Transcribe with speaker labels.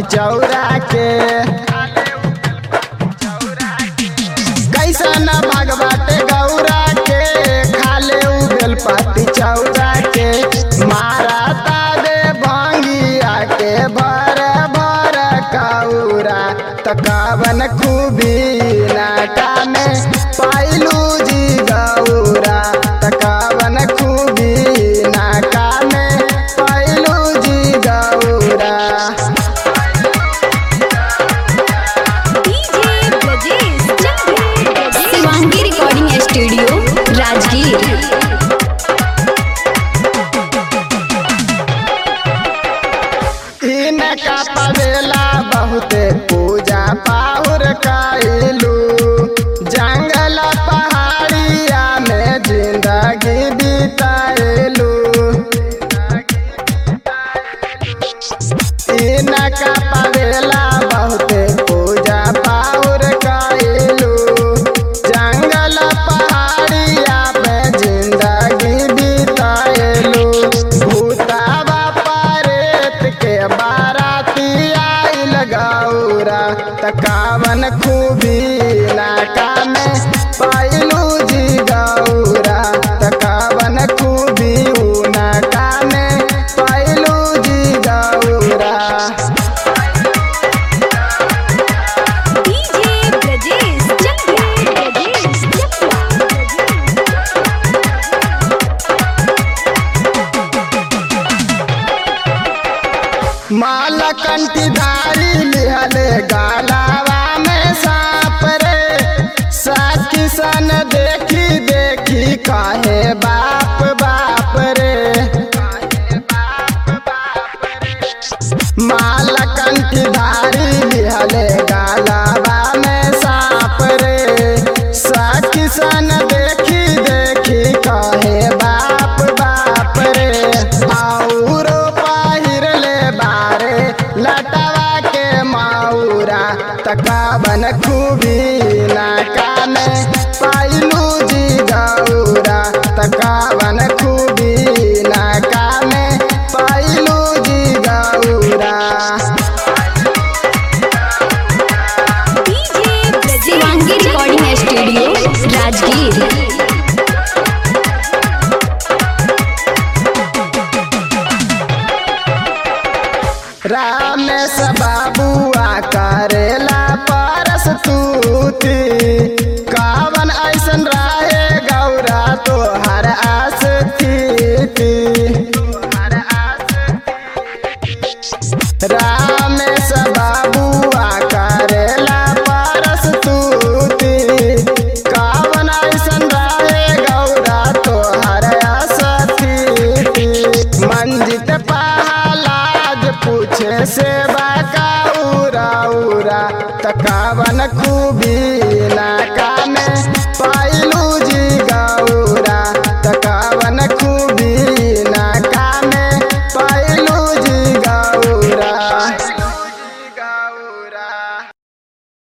Speaker 1: चौरा के कैसन भगवते गौरा के खाले उ बेलपति चौरा के मारा ताबे भंगिया के भर भर कौरा तकावन खूबी नाटा में पाइलू जी गौरा तकावन खूबी नाका में पाइलू जी गौरा
Speaker 2: DJ Brajesh Chandra Shivangi recording studio Rajgir
Speaker 1: इनका पवेला बहुते पूजा पाहुर कैलू जंगल पहाड़िया में जिंदगी बिताएलू इनका पवेला बहुते पूजा पाहुर कैलू जंगल पहाड़िया में जिंदगी बिताएलू भूतावा परेत के बाराती आइल गौरा तकावन खूबी नाका में पाइलू जी गौरा तकावन खूबी ऊ नाका में पाइलू जी गौरा
Speaker 2: डीजे ब्रजेश चंद्र ब्रजेश
Speaker 1: माला कंठीधारी लिहले गालावा में सांप रे साथी सन देखी देखी काहे बाप बाप रे माला कंठीधारी लिहले गालावा में सांप रे साथी सन देखी देखी काहे बाप बाप रे आउरो पहिरले बारे लटवा के माउरा तकावन खूबी नाका में पाइलू जी गौरा तकावन खूबी नाका में पाइलू जी गौरा
Speaker 2: DJ Brajesh Shivangi recording studio Rajgir
Speaker 1: रामेश बाबुआ करेला परस तूती कावन ऐसन रहे गौरा तो